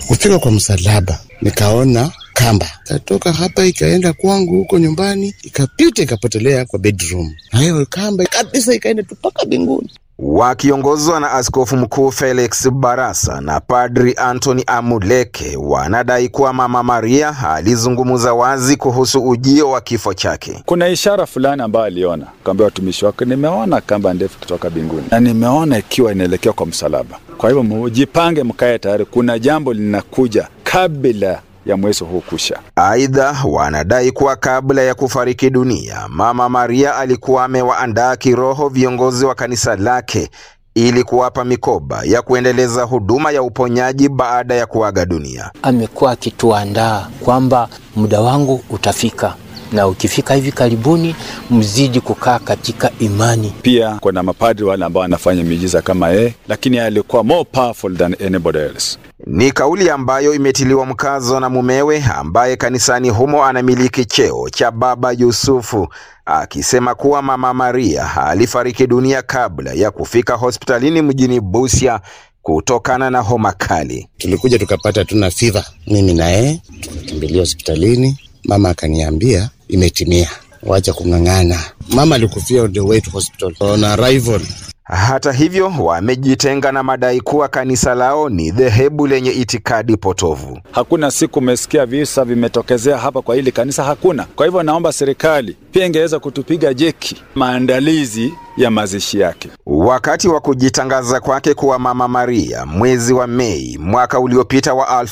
Kufika kwa msalaba nikaona kamba ikatoka hapa ikaenda kwangu huko nyumbani, ikapita ikapotelea kwa bedroom, na hiyo kamba kabisa ikaenda tu mpaka mbinguni. Wakiongozwa na Askofu Mkuu Felix Barasa na Padri Anthony Amuleke wanadai kuwa Mama Maria alizungumza wazi kuhusu ujio wa kifo chake. Kuna ishara fulani ambayo aliona, kaambia watumishi wake, nimeona kamba ndefu kutoka mbinguni na nimeona ikiwa inaelekea kwa msalaba. Kwa hivyo mujipange, mkae tayari, kuna jambo linakuja kabla ya mwezi huu kusha. Aidha, wanadai kuwa kabla ya kufariki dunia, Mama Maria alikuwa amewaandaa kiroho viongozi wa kanisa lake ili kuwapa mikoba ya kuendeleza huduma ya uponyaji baada ya kuaga dunia. Amekuwa akituandaa kwamba muda wangu utafika na ukifika hivi karibuni, mzidi kukaa katika imani. Pia kuna mapadri wale ambao wanafanya miujiza kama yeye, lakini alikuwa more powerful than anybody else. Ni kauli ambayo imetiliwa mkazo na mumewe ambaye kanisani humo anamiliki cheo cha Baba Yusufu, akisema kuwa Mama Maria alifariki dunia kabla ya kufika hospitalini mjini Busia kutokana na homa kali. Tulikuja tukapata tuna fiva, mimi na yeye tukakimbilia hospitalini. Mama akaniambia imetimia, wacha kung'ang'ana. Mama alikufia on the way to hospital on arrival. Hata hivyo, wamejitenga na madai kuwa kanisa lao ni dhehebu lenye itikadi potovu. Hakuna siku umesikia visa vimetokezea hapa kwa hili kanisa, hakuna. Kwa hivyo naomba serikali pia ingeweza kutupiga jeki maandalizi ya mazishi yake. Wakati wa kujitangaza kwake kuwa Mama Maria mwezi wa Mei mwaka uliopita wa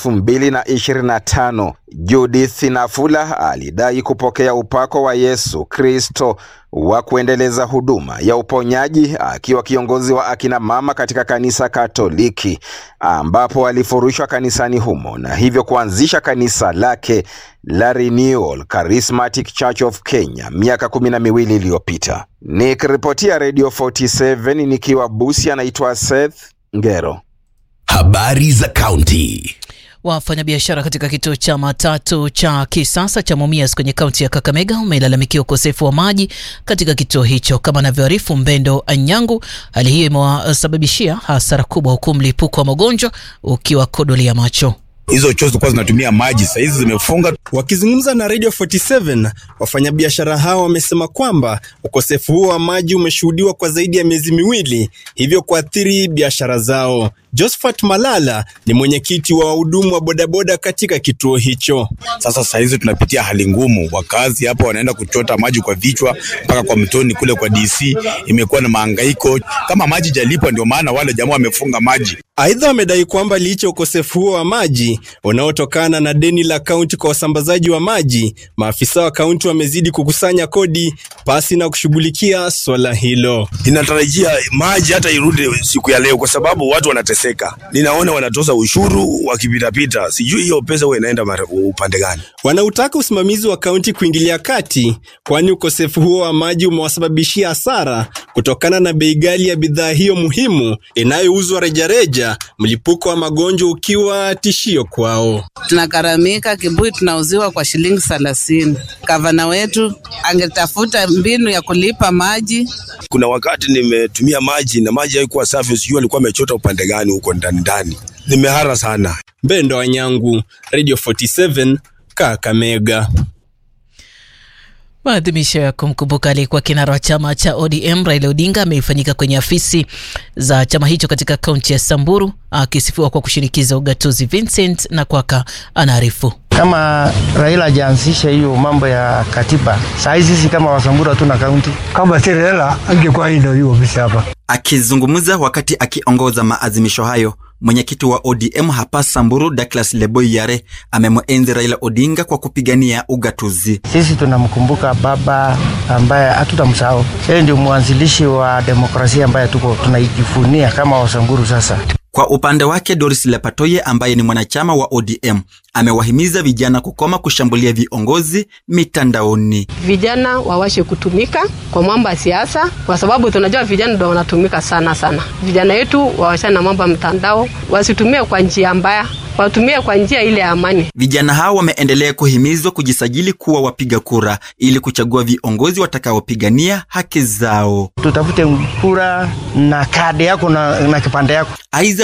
2025, Judith Nafula alidai kupokea upako wa Yesu Kristo wa kuendeleza huduma ya uponyaji akiwa kiongozi wa akina mama katika kanisa Katoliki, ambapo alifurushwa kanisani humo na hivyo kuanzisha kanisa lake la Renewal Charismatic Church of Kenya miaka kumi na miwili iliyopita. Nikiripotia Radio 47 nikiwa Busia, anaitwa Seth Ngero. Habari za kaunti. Wafanyabiashara katika kituo cha matatu cha kisasa cha Mumias kwenye kaunti ya Kakamega wamelalamikia ukosefu wa maji katika kituo hicho. Kama anavyoarifu Mbendo Anyangu, hali hiyo imewasababishia hasara kubwa, huku mlipuko wa magonjwa ukiwa kodoli ya macho. hizo choo zilikuwa zinatumia maji, saa hizi zimefunga. Wakizungumza na Radio 47, wafanyabiashara hao wamesema kwamba ukosefu huo wa maji umeshuhudiwa kwa zaidi ya miezi miwili, hivyo kuathiri biashara zao. Josephat Malala ni mwenyekiti wa wahudumu wa bodaboda katika kituo hicho. Sasa saa hizi tunapitia hali ngumu, wakazi hapa wanaenda kuchota maji kwa vichwa mpaka kwa mtoni kule kwa DC. Imekuwa na mahangaiko, kama maji jalipwa, ndio maana wale jamaa wamefunga maji. Aidha, wamedai kwamba licha ya ukosefu huo wa maji unaotokana na deni la kaunti kwa wasambazaji wa maji, maafisa wa kaunti wamezidi kukusanya kodi pasi na kushughulikia swala hilo. Ninatarajia maji hata irudi siku ya leo, kwa sababu watu wanateseka. Ninaona wanatoza ushuru wakipitapita, sijui hiyo pesa huwa inaenda mara- upande gani. Wanautaka usimamizi wa kaunti kuingilia kati, kwani ukosefu huo wa maji umewasababishia hasara kutokana na bei ghali ya bidhaa hiyo muhimu inayouzwa rejareja, mlipuko wa magonjwa ukiwa tishio kwao. tunakaramika kibuyu tunauziwa kwa shilingi thelathini. Gavana wetu angetafuta mbinu ya kulipa maji. Kuna wakati nimetumia maji na maji haikuwa safi, sijui alikuwa amechota upande gani huko ndani ndani. Nimehara sana. Mbendo Wanyangu, Radio 47, Kakamega. Maadhimisho ya kumkumbuka aliyekuwa kinara wa chama cha ODM Raila Odinga ameifanyika kwenye afisi za chama hicho katika kaunti ya Samburu, akisifiwa kwa kushinikiza ugatuzi. Vincent Nakwaka anaarifu. kama Raila hajaanzisha hiyo mambo ya katiba, saa hizi sisi kama Wasamburu hatuna kaunti. Kama si Raila angekuwa hii ndio hiyo ofisi hapa. Akizungumza wakati akiongoza maazimisho hayo, mwenyekiti wa ODM hapa Samburu, Douglas Leboi Yare, amemwenzi Raila Odinga kwa kupigania ugatuzi. Sisi tunamkumbuka baba ambaye hatutamsahau. Yeye ndio mwanzilishi wa demokrasia ambaye tuko tunaijivunia kama Wasamburu sasa. Kwa upande wake Doris Lepatoye ambaye ni mwanachama wa ODM amewahimiza vijana kukoma kushambulia viongozi mitandaoni. vijana wawashe kutumika kwa mambo ya siasa, kwa sababu tunajua vijana ndio wanatumika sana sana. Vijana wetu wawashane na mambo ya mtandao, wasitumie kwa njia mbaya, watumie kwa njia ile ya amani. Vijana hao wameendelea kuhimizwa kujisajili kuwa wapiga kura ili kuchagua viongozi watakaopigania haki zao. Tutafute kura na kadi yako na, na kipande yako. Aidha,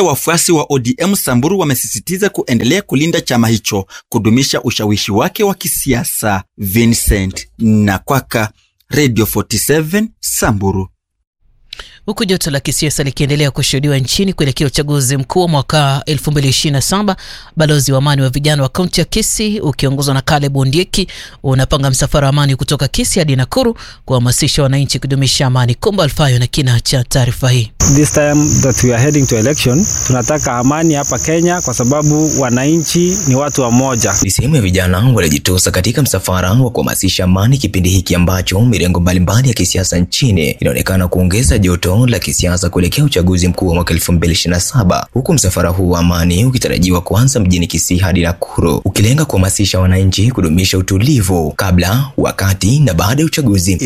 wafuasi wa ODM Samburu wamesisitiza kuendelea kulinda chama hicho kudumisha ushawishi wake wa kisiasa. Vincent Nakwaka, Radio 47 Samburu. Huku joto la kisiasa likiendelea kushuhudiwa nchini kuelekea uchaguzi mkuu wa mwaka 2027, balozi wa amani wa vijana wa kaunti ya Kisii ukiongozwa na Caleb Ondieki unapanga msafara wa amani kutoka Kisii hadi Nakuru kuhamasisha wananchi kudumisha amani. Kumba Alfayo na kina cha taarifa hii. This time that we are heading to election, tunataka amani hapa Kenya kwa sababu wananchi ni watu wa moja. Ni sehemu ya vijana walijitosa katika msafara wa kuhamasisha amani kipindi hiki ambacho mirengo mbalimbali ya kisiasa nchini inaonekana kuongeza joto la kisiasa kuelekea uchaguzi mkuu wa mwaka 2027 huku msafara huu wa amani ukitarajiwa kuanza mjini Kisii hadi Nakuru ukilenga kuhamasisha wananchi kudumisha utulivu kabla, wakati na baada ya uchaguzi.